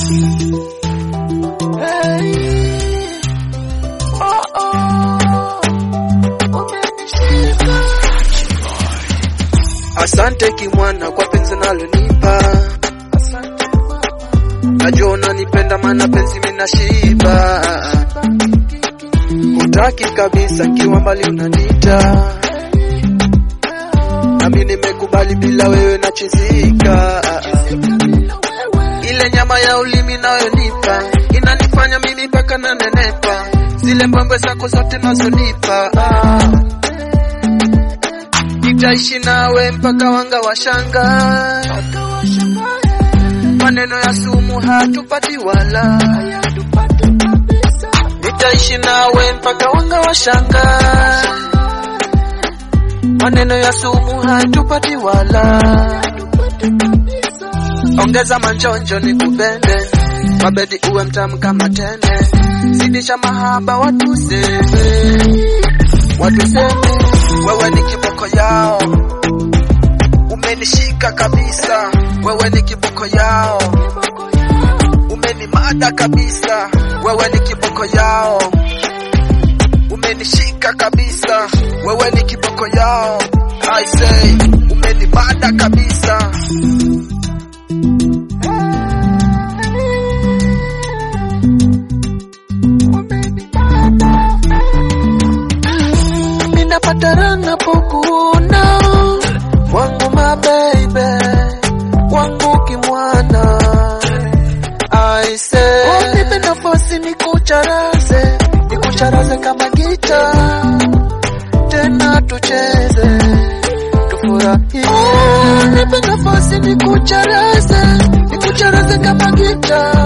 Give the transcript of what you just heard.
Hey. Oh, oh. Umenishika. Asante kimwana kwa penzi nalonipa, najua unanipenda maana penzi minashiba. Hutaki kabisa nkiwa mbali unanita, nami nimekubali bila wewe nachizika. Ile nyama ya ulimi nayonipa inanifanya mimi mpaka nanenepa, zile mbwembwe zako zote nazonipa ah. Nitaishi nawe mpaka wanga washanga, maneno ya sumu hatupati wala. Nitaishi nawe mpaka wanga washanga, maneno ya sumu hatupati wala. Ongeza manjonjo nikupende, mabedi uwe mtamu kama tende, zidisha mahaba watu seme, watu seme wewe ni kiboko yao, umenishika kabisa. Wewe ni kiboko yao, umenimada kabisa. Wewe ni kiboko yao, umenishika kabisa. Wewe ni kiboko yao, I say umenimada kabisa. Ninapata raha napokuona wangu mabebe wangu kimwana I say nipe nafasi nikucharaze nikucharaze kama gita tena tucheze tufurahie nipe nafasi nikucharaze nikucharaze kama gita